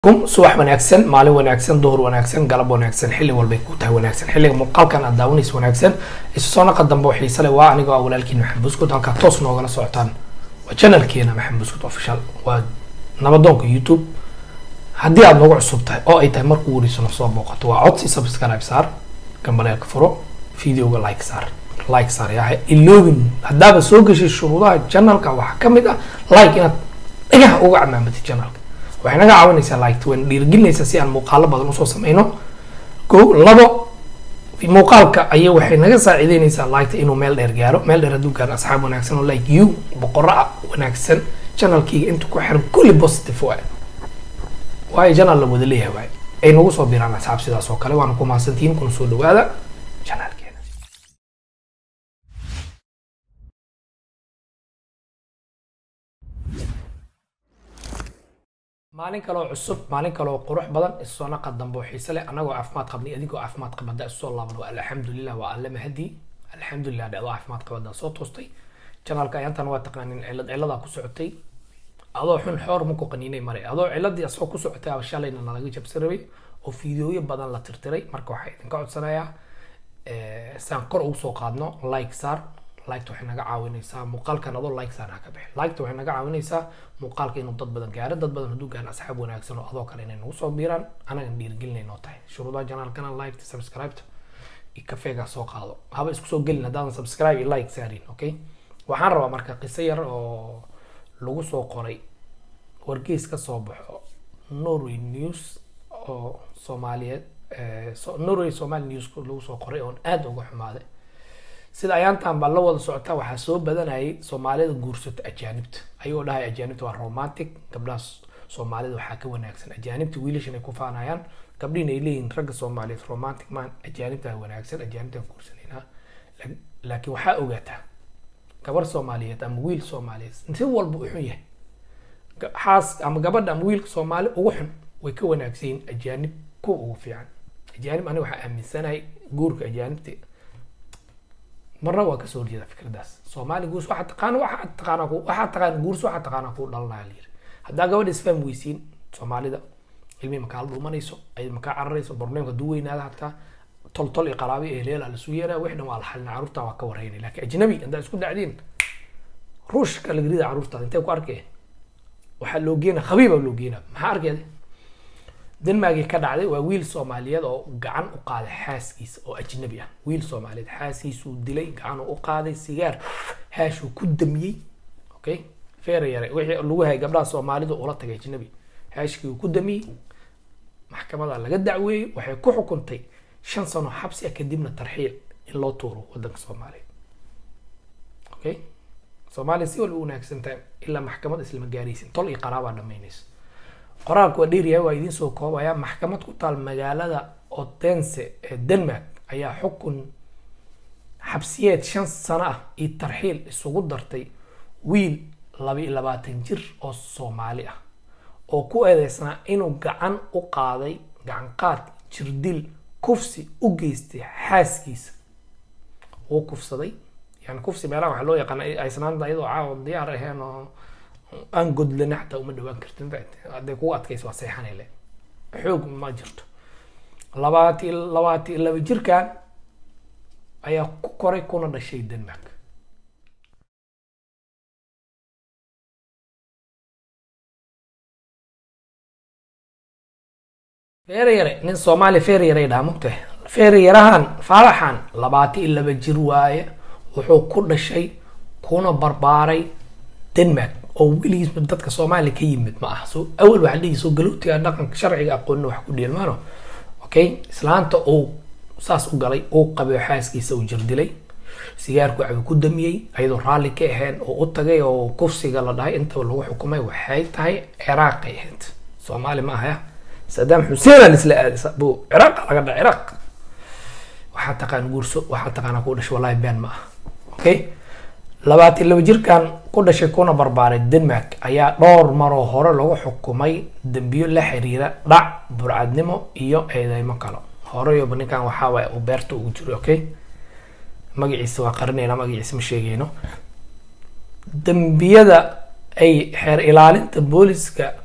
kum subax wanaagsan maalin wanaagsan duhur wanaagsan galab wanaagsan xilli walbay ku tahay wanaagsan xilliga muuqaalkan aad daawanaysa wanaagsan isu soo naqa dambe oo xiise leh waa anigoo ah walaalkiin maxamed buskud halkaa toos noogala socotaan waa channelkeena maxamed buskud official waa nabadoonka youtube haddii aad noogu cusub tahay oo ay tahay markuu weriso soo booqato waa codsi subscribe saar gambaleelka furo videoga like saar like saar yahay iloobin haddaaba soo gashay shuruudaha channelka waxaa ka mid ah like inaad dhagaha uga camaamatid channelka waxay naga caawinaysaa like wayna dhiirigelinaysaa si aan muuqaalo badan usoo sameyno ko labo muuqaalka ayay waxay naga saacideynaysaa liketa inuu meel dheer gaaro meel dheer hadduu gaaro asxaab wanaagsan oo like you boqorro ah wanaagsan channelkayga inta ku xiran kulli positive waay waayo channel la wada leeyahay waay ay nagu soo biraan asxaab sidaas oo kale waana ku mahadsantihiin kuna soo dhawaada channelkeena maalin kaleoo cusub maalin kaleoo qurux badan isoo naqa dambe oo xiise leh anagoo caafimaad qabnay adigoo caafimaad qabada isoo laaban waa alxamdulilah waa alle mahadi alxamdulilah dhacdo caafimaad qabada soo toostay janaalka ayaantan waa taqaanin cilad ciladaa ku socotay adoo xun xoor maku qaniinay mare adoo ciladii asoo ku socotay aba shalayna nalaga jabsi rabay oo fiidiyooyo badan la tirtiray marka waxaa idinka codsanayaa saan kor ugu soo qaadno like saar liketa waxay naga caawinaysaa muuqaalkan adoo like saar ha ka bixi liketa waxay naga caawinaysaa muuqaalka inuu dad badan gaaro dad badan hadduu gaaro asxaab wanaagsan oo adoo kale inay nagu soo biiraan anagan dhiirigelinay noo tahay shuruudaha janaalkana liketa subscribeta iyo kafeega soo qaado haba isku soo gelin haddaadan subscribe iyo like saarin okay waxaan rabaa marka qiso yar oo lagu soo qoray wargeys ka soo baxo norway news oo soomaaliyeed norway somali news lagu soo qoray oon aada uga xumaaday sida ayaantan baa la wada socotaa waxaa soo badanayay soomaalida guursata ajaanibta ayagoo dhahay ajaanibta waa romantic gabdhaha soomaalida waxaa ka wanaagsan ajaanibta wiilashan ay ku faanayaan gabdhihin ay leeyihin ragga soomaaliyeed romantic man ajaanibtaa wanaagsan ajaanibtaan guursanaynaa laakiin waxaa ogaataa gabar soomaaliyeed ama wiil soomaaliyeed si walba u xun yahay xaas ama gabadha ama wiilka soomaali ugu xun way ka wanaagsan yihin ajaanib kuwa ugu fiican ajaanib aniga waxaa aaminsanahay guurka ajaanibta marna waa kasoo horjeeda fikradaas soomaali guurs waxaa taqaana waxaa taqaana ku waxaa taqaana guurs waxaa taqaana ku dhalanaya la yiri haddaa gabadha isfaham weysiin soomaalida ilmi makaa dhuumanayso ay makaa cararayso barnaamijka duu weynaada hataa tol tol iyo qaraabi ee leela lasu yeeraa wix dhan waa la xalina carruurta waa ka warreynay laakiin ajnabi haddaa isku dhacdiin ruushka laga rida carruurtaada intee ku arkay waxaa loo geena khabiiba loo geena maxaa arkeeda denmarkii ka dhacday waa wiil soomaaliyeed oo gacan u qaaday xaaskiisa oo ajnabi ah wiil soomaaliyeed xaaskiisuu dilay gacanuu u qaaday sigaar haashuu ku damiyey okay feera yare wixii lagu hayay gabdhaha soomaalida ula tagay ajnabi haashkii uu ku damiyey maxkamada laga dacweeyey waxay ku xukuntay shan sano xabsi ah kadibna tarxiil in loo tuuro wadanka soomaaliya okay soomaaliya si walba u wanaagsan tahay ilaa maxkamad islama gaaraysin tol iyo qaraabaa dhamaynaysa qoraalku waa dheeryahay waa idiin soo koobaya maxkamad ku taal magaalada odense ee denmark ayaa xukun xabsiyeed shan sano ah iyo tarxiil isugu dartay wiil laba iyo labaatan jir oo soomaali ah oo ku eedeysnaa inuu gacan u qaaday gacan qaad jirdil kufsi u geystay xaaskiisa wuu kufsaday yani kufsi meelaha waxaa loo yaqaana aysnaanta iyadoo caawa diyaar aheen oo aan godlana xataa uma dhawaan kartin hadday kugu adkaysa waa seexanay xoog ma jirto labaati labaati laba jirkan ayaa ku koray kuna dhashay denmark feere yare nin soomaali feere yare dhaha mugtahay feere yarahan faaraxan labaati iyo laba jir waaye wuxuu ku dhashay kuna barbaaray denmark oo weligiisba dadka soomaaliya ka yimid ma aha so awal waxaa dhihi soo galowtiga dhaqanka sharciga aqoonina wax ku dheelmaano okay islaanta uu saas u galay uu qabay xaaskiisa uu jirdilay sigaarku cabi ku damiyey ayadoo raalli ka ahayn oo u tagay oo kufsiga la dhahay intaba lagu xukumay waxay tahay ciraaqay ahayd soomaali ma ahaya sadaam xuseen aan isla aadisa bu ciraaq laga dhaca ciraaq waxaa taqaan guurso waxaa taqaana ku dhashay wallahi been ma aha okay labaatan laba jirkan ku dhashay kuna barbaaray denmark ayaa dhowr maroo hore lagu xukumay dembiyo la xiriira dhac burcadnimo iyo eedeymo kale horeyoba ninkan waxaa waay uu beerta ugu jiro okay magaciisa waa qarinayna magaciisa ma sheegayno dembiyada ay xeer ilaalinta booliska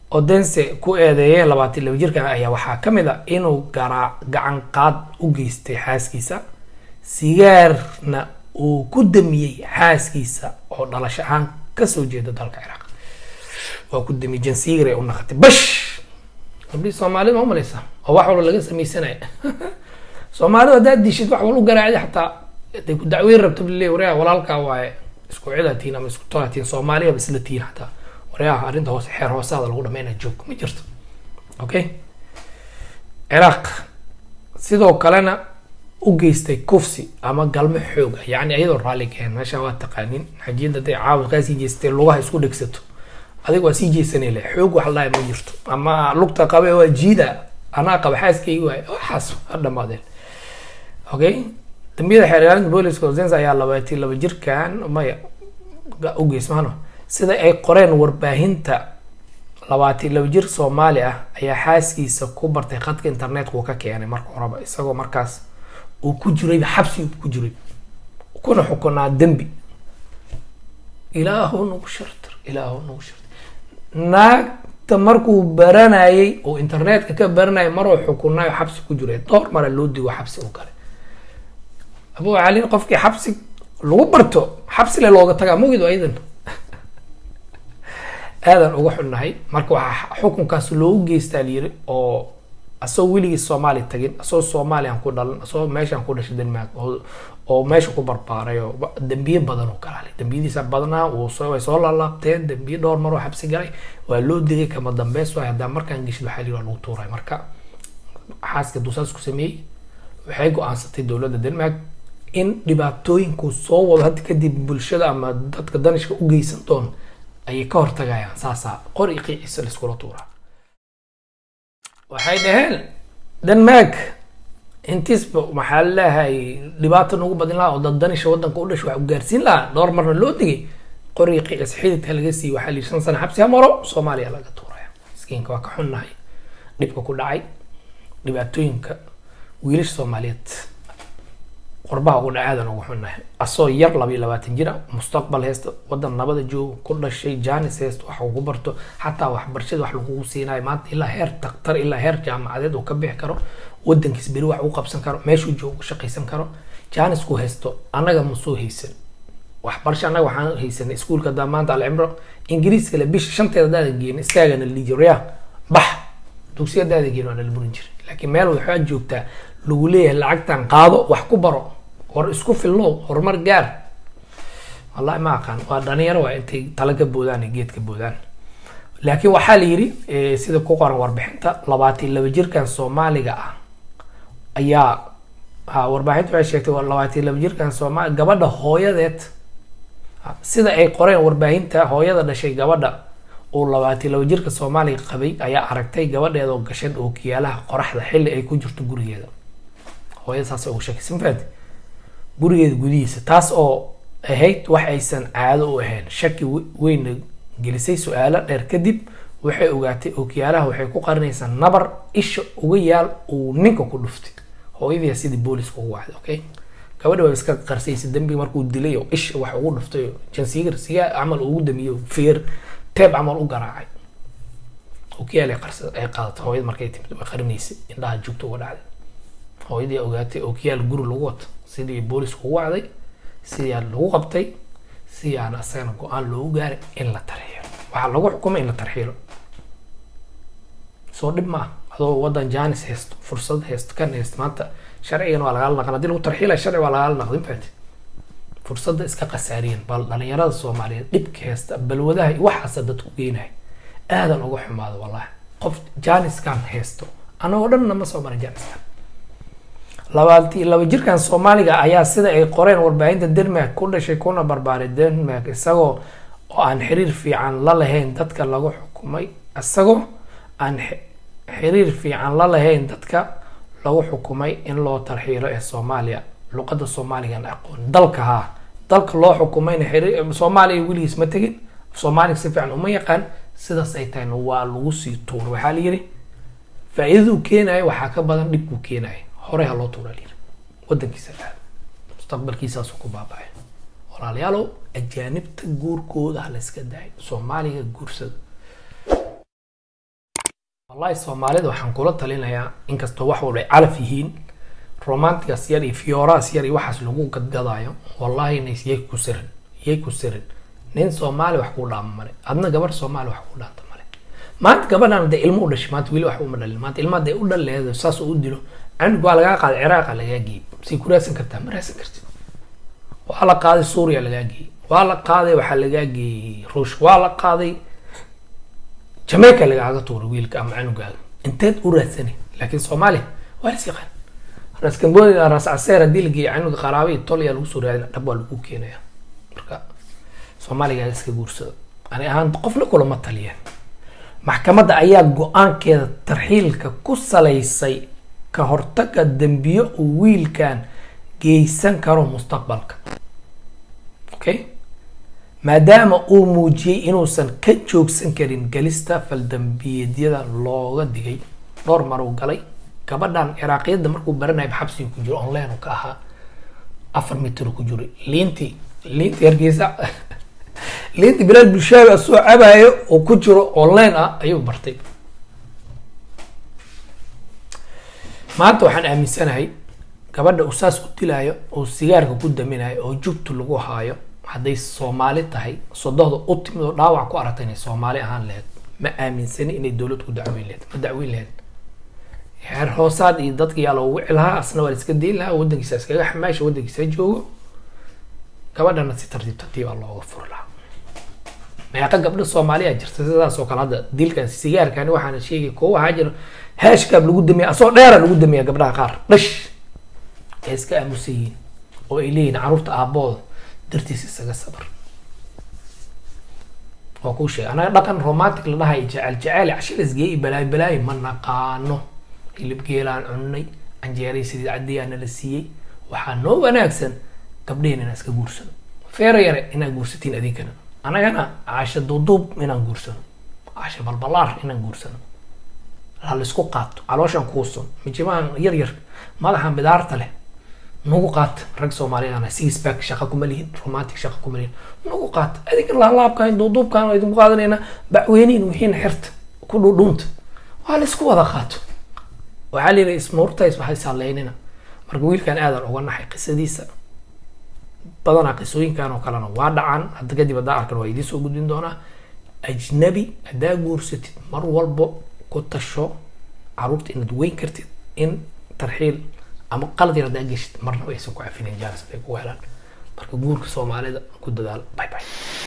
odense ku eedeeyeen labaatan laba jirkan ayaa waxaa ka mid a inuu garaa gacan qaad u geystay xaaskiisa sigaarna uu ku damiyey xaaskiisa oo dhalasho ahaan kasoo jeeda dalka ciraaq waa ku damiyey jansiigare u naqatay bash gabdhii soomaalida ma umalaysa oo wax walba laga sameysanaya soomaalida haddaad dishid wax walba u garaacdi xataa haday ku dacweyn rabto bile wareha walaalkaa waaye isku cidaa tihiin ama isku tolaa tihiin soomaaliyaba isla tihiin xataa waryaha arrinta hoose xeer hoosaada lagu dhameynaa joog ma jirto okay ciraaq sidoo kalena u geystay kufsi ama galmo xooga yacni ayadoo raalli keen meesha waa taqaanin xajiyada haday caawa kaa sii jeestay lugaha isku dhegsato adiga waa sii jeesanay le xoog wax lahay ma jirto ama lugta qabe waa jiida anaa qaba xaaskaygi waay waxaas ha dhamaadeen okay dambiyada xeer ilaalinta booliska zenz ayaa labaatan laba jirkan maya u geysmaano sida ay qoreen warbaahinta labaatan laba jir soomaali ah ayaa xaaskiisa ku bartay khadka internetka uu ka keenay marka horeba isagoo markaas uu ku jiray xabsi uu ku jiray kuna xukunaa dembi ilaahu nagu shartar ilaahu nagu shartar naagta markuu baranayay oo internetka ka baranayay maruu xukunayo xabsi ku jiray dhowr mara loo digo xabsi u galay abu calin qofkii xabsi lagu barto xabsi le looga tagaa mugido aydan aadan uga xunnahay marka waxaa xukunkaas loogu geystaa layiri oo asagoo weligii soomaali tagin asagoo soomaaliyan ku dhalan asagoo meeshaan ku dhashay denmark oo meesha ku barbaaray oo dambiye badan oo galaalay dambiyadiisa badnaa way soo laalaabteen dambiye dhowr maroo xabsi galay waa loo digay kama dambeys waay haddaa markaan geshid waxaa layiri waa lagu tuuray marka xaaska duusaas ku sameeyey waxay go-aansatay dowladda denmark in dhibaatooyinku soo wado hadda kadib bulshada ama dadka danishka u geysan doon ayay ka hortagayaan saasaa qor i qiiciisa laiskula tuuraa waxay dhaheen denmark intiisba maxaa laleeyahay dhibaata nagu badin lahaa oo dad danisha wadanka u dhashay wax u gaarsiin lahaa dhowr marna loo digay qori qiicis xididka laga siiyey waxaa lihi shan sano xabsi ha maro soomaaliya laga tuuraya miskiinka waa ka xunnahay dhibka ku dhacay dhibaatooyinka wiilasha soomaaliyeed qorbaha ugu dhacaadan ugu xunnahay asoo yar labayo labaatan jira mustaqbal haysta wadan nabada jooga ku dhashay janis haysta wax ugu barto xataa waxbarashada wax lagugu siinayo maanta ilaa heer daktar ilaa heer jaamacadeed uu ka bixi karo wadankiis beri wax u qabsan karo meeshuu jooga shaqaysan karo janisku haysto annaga ma soo haysan waxbarasho annaga waxaan haysanay iskuulka hadaa maanta alcimro ingiriiska le bisha shanteeda hadaada geen istaagana liijirya bax dugsiya hadaada geen waa nala burin jiray laakiin meel waxaa joogtaa lagu leeyahay lacagtan qaado wax ku baro war isku fillow horumar gaar wallahi ma aqaan waa dhalinyaro waa intay tala ka boodaan ee geedka boodaan laakiin waxaa la yidhi sida ku qoran warbixinta labaatan laba jirkan soomaaliga ah ayaa ha warbaaxinta waxay sheegtay labaatan laba jirkan soomaali gabadha hooyadeed sida ay qoreen warbaahinta hooyada dhashay gabadha uu labaatan laba jirka soomaaliga qabay ayaa aragtay gabadheeda oo gashan ookiyaalaha qoraxda xilli ay ku jirto gurigeeda hooyada saas ugu shakaysan faad gurigeeda gudihiisa taas oo ahayd wax aysan caado u ahayn shaki weyna gelisay su-aalo dheer kadib waxay ogaatay ookiyaalaha waxay ku qarinaysaa nabar isha uga yaal uu ninka ku dhuftay hooyadii sidii booliska ugu wacday okay gabadha waa iska qarsaysa dambiga markuu dilay oo isha wax ugu dhuftay oo jansigar sigaa camal ugu damiyo feer teeb camal u garaacay ookiyaal ay qarsa ay qaadatay hooyada markay timid way qarinaysay indhaha joogta uga dhacday hooyadii ogaatay ookiyaal guri lagu wato sidii boolisku ugu wacday sidaa lagu qabtay sidaana asagana go-aan loogu gaaray in la tarxiilo waxaa lagu xukumay in la tarxiilo soo dhib maaha adoo wadan janis haysto fursad haysto kan haysto maanta sharcigan waa lagaala naqan hadii lagu tarxiilaya sharci waa lagaala naqdin faati fursadda iska khasaariyan bal dhalinyarada soomaaliyeed dhibka haysta balwadaha iyo waxaasa dadku geenahay aadan uga xumaado wallahi qof janiskan haysto anagoo dhanna ma soo marin janiskan labaati laba jirkan soomaaliga ayaa sida ay qoreen warbaahinta denmark ku dhashay kuna barbaaray denmark isagoo oo aan xiriir fiican la lahayn dadka lagu xukumay isagoo aan xiriir fiican la lahayn dadka lagu xukumay in loo tarxiilo ee soomaaliya luqada soomaaligan aqoon dalka haa dalka loo xukumayna xiriir soomaaliya weligiis ma tegin soomaaliga si fiican uma yaqaan sidaas ay tahayna waa lagu sii tuuray waxaa la yidhi faa-iidaduu keenayo waxaa ka badan dhibkuu keenayo horey ha loo tuura layiri wadankiisa aad mustaqbalkiisaasu ku baabacay walaalayaalow ajaanibta guurkooda ha la iska daayo soomaaliga guursada wallahi soomaalida waxaan kula talinayaa inkastoo wax walba ay calaf yihiin romantigas yar iyo fioras yar iyo waxaas lagu gadgadaayo wallahi nays yay ku sirin yay ku sirin nin soomaali wax kuu dhaama male adna gabar soomaali wax kuu dhaanta male maanta gabadhan dee ilmo u dhashay maanta weli wax uma dhalin maanta ilma dee u dhaleedo saas u dilo canug waa lagaa qaaday ciraaqa lagaa geeyey say ku raadsan kartaa ma raadsan kartid waa la qaaday suuriya lagaa geeyey waa la qaaday waxaa lagaa geeyey ruush waa la qaaday jamaica lagaaga tuuray wiilka ama canugaaga inteed u raadsani laakiin soomaaliya waa las yaqaan ras kamboni ras caseer haddii la geeyo canuga qaraaba iyo tol ayaa lagu soo raadina dhab waa lagu keenaya marka soomaaliga iska guursado ani ahaan qofna kulama taliyeen maxkamadda ayaa go-aankeeda tarxiilka ku salaysay ka hortaga dembiyo uu wiilkan geysan karo mustaqbalka okay maadaama uu muujiyey inuusan ka joogsan karin galista faldambiyeedyada looga digay dhowr mar uu galay gabadhan ciraaqiyadda markuu baranayay xabsiga ku jiro online uu ka ahaa afar mitir ku jiray liintii liintii hargeysa liintii bilaal bulshaabi asoo cabayo oo ku jiro online ah ayuu bartay maanta waxaan aaminsanahay gabadha uu saas u dilaayo oo sigaarka ku daminayo oo jugtu lagu haayo hadday soomaali tahay sodohda u timid oo dhaawac ku aragtay inay soomaali ahaan lahayd ma aaminsani inay dowlad ku dacweyn lahayd ma dacweyn lahayd heer hoosaad iyo dadka yaa loogu wici lahaa asna waa la iska dayn lahaa waddankiisa iskaga xamaasha waddankiisa joogo gabadhana si tartiib tartiib aa looga furi lahaa meeqa gabdho soomaaliya jirta sidaas oo kale hadda dilkan sigaarkani waxaana sheegay kuwa waxaa jira hashkaab lagu damiya asoo dheera lagu damiya gabdhaha qaar dhash ay iska aamusan yihiin oo ay leeyihin caruurta aabbooda dartiis isaga sabar waa kuu sheegay anaga dhaqan romantic la dhahay jecel jecel casho lasgeeyay balaayo balaayo ma naqaano hilib geelaan cunnay canjeeray sidii cadiyaana la siiyey waxaa noo wanaagsan gabdheheen inaan iska guursano feero yare inaan guursatiin adinkana anagana caasha duuduub inaan guursano caasha balbalaar inaan guursano la laisku qaato calooshan kuusan mijimahan yar yar madaxan bidaarta leh nagu qaata rag soomaaliyaana six pack shaqa kuma lihin romantic shaqa kuma lihin nagu qaata adinka laalaabkan duuduubkan waa idinku qaadanayna bacweyniin wixiin xirta ku dhudhuunta waa laisku wada qaato waxaa la yidhi ismuurtays waxay saaleynina marka wiilkan aadan uga naxay qisadiisa badanaa qisooyinkan oo kalena waa dhacaan hadda kadib haddaa arkan waa idiin soo gudbin doonaa ajnabi haddaa guursatid mar walbo ku tasho caruurta inaad weyn kartid in tarxiil ama qalad yar haddaa geshid marnaba aysan ku cafinin jaalis bay ku helaan marka guurka soomaalida ku dadaal bye bye